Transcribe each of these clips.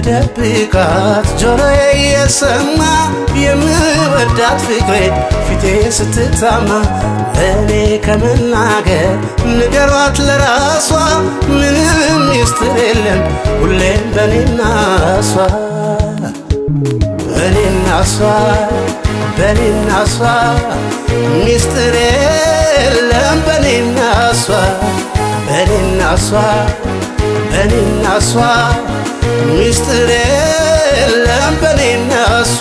ልደብቃት ጆሮዬ የሰማ የምወዳት ፍቅሬ ፊቴ ስትታማ እኔ ከመናገር ንገሯት ለራሷ ምንም ሚስጥር የለም ሁሌም በኔና እሷ በኔና እሷ በኔና እሷ ሚስጥር የለም በኔና እሷ በኔና እሷ በኔና እሷ ሚስጥር የለም በኔና እሷ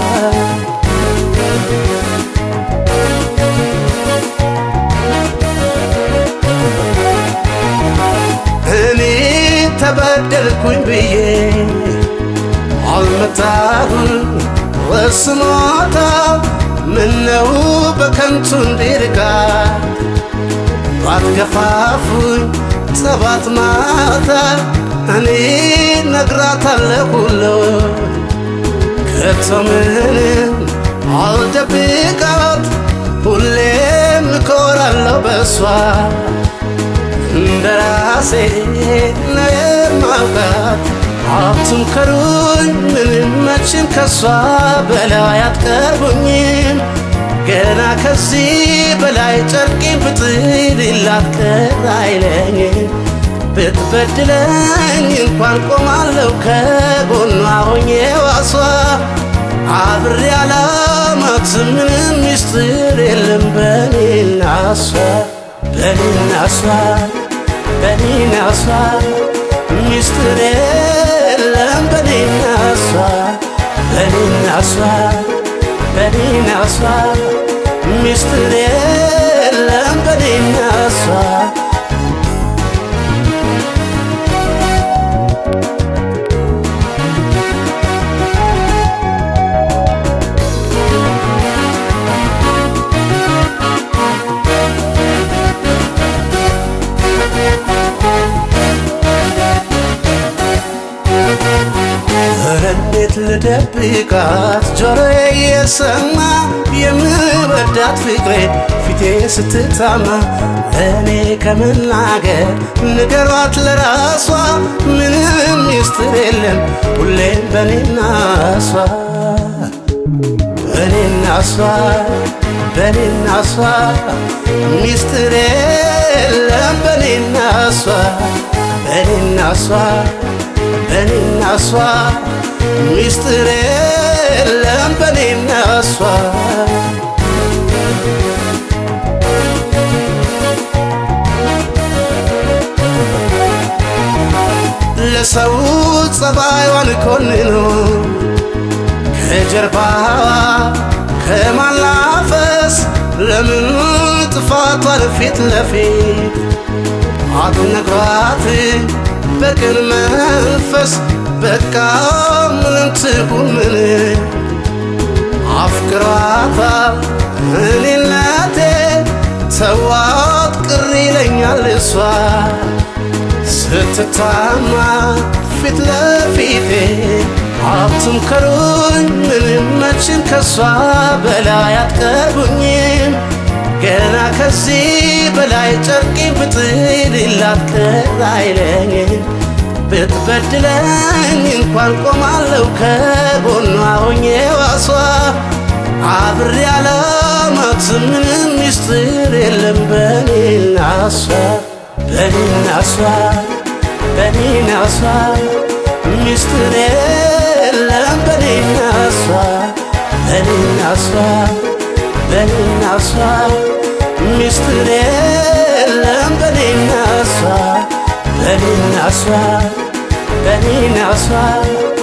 እኔ ተበደልኩኝ ብዬ አልመታሁን ወስኖታ ምነው በከንቱ እንዲርቃ ባትገፋፉኝ ጸባት ማታ እኔ ነግራታለሁ ሁሉ ከቶ ምንም አልደብቃት ሁሌም እኮራለሁ በሷ እንደ ራሴ ነው የማውቃት ሀብቱም ከሩኝ ምንም መቼም ከሷ በላይ አትቀርቡኝም ገና ከዚህ በላይ ጨርቄን ብጥልላት ቀር አይለኝም ብትበድለኝ እንኳን ቆማለሁ ከጎኗ ሆኜ ዋሷ አብሬ አላማት ምንም ሚስጥር የለም በኔና እሷ በኔና እሷ በኔና እሷ ሚስጥር የለም በኔና እሷ በኔና እሷ በኔና እሷ ሚስጥር የለም በኔና እሷ እንዴት ልደብቃት ጆሮዬ የሰማ የምወዳት ፍቅሬ ፊቴ ስትታማ እኔ ከመናገር ንገሯት ለራሷ ምንም ሚስጥር የለም ሁሌም በኔና እሷ በኔና እሷ በኔና እሷ ሚስጥር የለም በኔና እሷ በኔና እሷ በኔና እሷ ሚስጥር የለም በኔና እሷ ለሰው ጸባይዋን ኮንኖ ከጀርባዋ ከማላፈስ ለምን ጥፋቷን ፊት ለፊት አትነግሯት በቅን መንፈስ በቃ ምንም ትሁን ምን አፍቅሯታል እኔነቴ ተዋት ቅር ይለኛል እሷ ስትታማ ፊት ለፊቴ ሀብቱም ከሩኝ ምንም መቼም ከሷ በላይ አትቀርቡኝም ገና ከዚህ በላይ ጨርቄን ብጥልላት ቀር አይለኝም ብትበድለኝ እንኳን ቆማለሁ ከጎኗ ሆኜ ዋሷ አብሬ አላማት ምንም ሚስጥር የለም በኔና እሷ በኔና እሷ በኔና እሷ ሚስጥር የለም በኔና እሷ በኔና እሷ በኔና እሷ ሚስጥር የለም በኔና እሷ በኔና እሷ በኔና እሷ